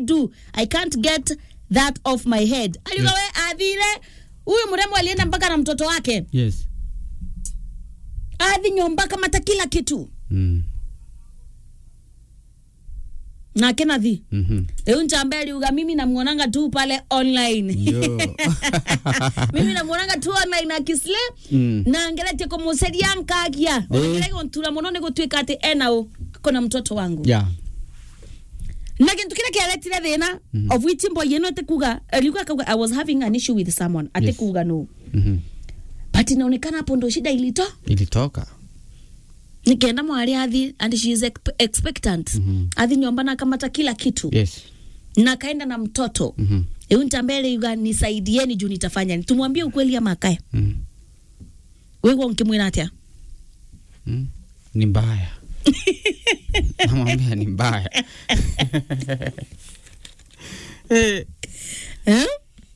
do i can't get that off my head aliuga Yes. we athire huyu mrembo alienda mpaka na mtoto wake yes athi nyomba kamata kila kitu mm. na kenathi mhm riu nchambe aliuga mimi namuonanga tu pale online yo mimi namuonanga tu online akisle Mm. na ngeretie kumuceria nkagia ongerege ntura muno ni gutuika ati ena u kona mtoto wangu yeah na kintu kiria kiaretire thina of which mboy ino ati kuga alikuwa akauga i was having an issue with someone ati Yes. kuga no mhm but inaonekana hapo ndo shida ilito ilitoka nikienda mwari athi and she is exp- expectant Mhm. athi nyomba na kamata kila kitu yes na kaenda na mtoto mhm eu ntambele yuga nisaidieni juu nitafanya ni tumwambie ukweli ama akae mhm wewe nkimwira atia Mm. ni mbaya namwambia ni mbaya Eh, eh?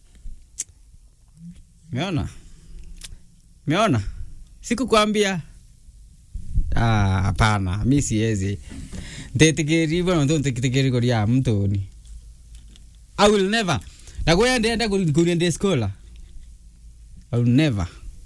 meona meona sikukwambia Ah, hapana mi siwezi ntetikiri bono nthu ntetikiri kuria mtuni i will never nakuya ndienda kuria ndi skola i will never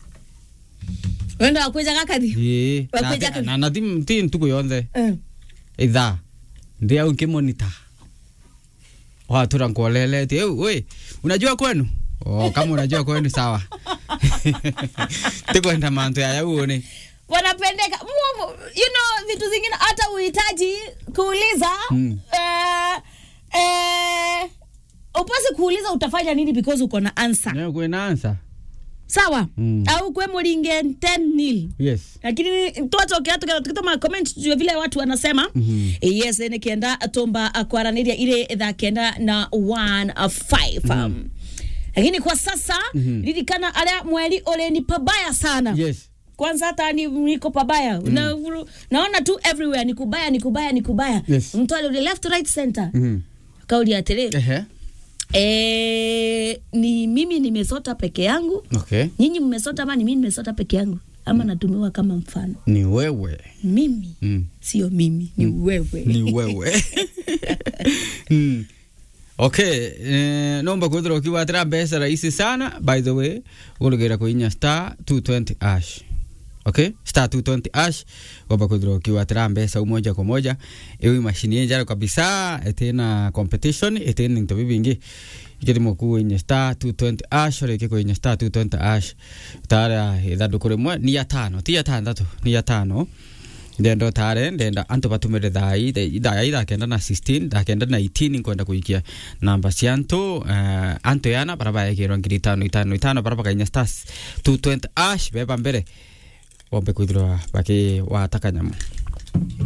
wenda wakwija gakathi Ii, na- Wakuja kazi. na na ti ti ntuku yonthe Eh. ithaa ndi au nkimonita watura nkuoleleti eu we unajua kwenu oh, kama unajua kwenu sawa tikwenda mantu yayauoni wanapendeka Mu- you know vitu zingine hata uhitaji kuuliza Mm. eh, eh, upasi kuuliza utafanya nini because uko na answer kwina ansa sawa Mm. au kwe muringe 10 nil yes lakini twatokea tukitoma comment juu ya vile watu wanasema Mhm. yes nikienda tomba kwaraniria ile thaa kenda na 15 um, lakini kwa sasa Mhm. ririkana aria mweri uri ni pabaya sana yes kwanza hata ni niko pabaya na, naona tu everywhere ni kubaya ni kubaya ni kubaya Yes. mtu ali left right center Mhm. kauli atiri ehe eh, ni mimi nimesota peke yangu okay nyinyi mmesota ama ni mimi nimesota peke yangu ama natumiwa kama mfano ni wewe mimi mm. sio mimi ni wewe ni wewe mm. okay eh, nomba kwithira ukiwatira mbeca rahisi sana by the way ugurugira kuinya star 220 ash okay star 220 ash gomba kwithira ukiwatira mbeca u moja kwa moja iu mashini yenjaro kabisa itina competition itina into bibingi ikirimo kuinya star 220 ash riki kuinya star 220 ash tara ithanduku rimwe ni ya tano ti ya tandatu ni ya tano ndenda tare ndenda antu batumire thai thai ndakenda na 16 ndakenda na 18 nkwenda kuikia namba cia antu uh, antu yana bara baekirwo ngiri itano itano itano bara bakainya stars 220 ash beba mbere wombe kwithirwa baki wataka nyamu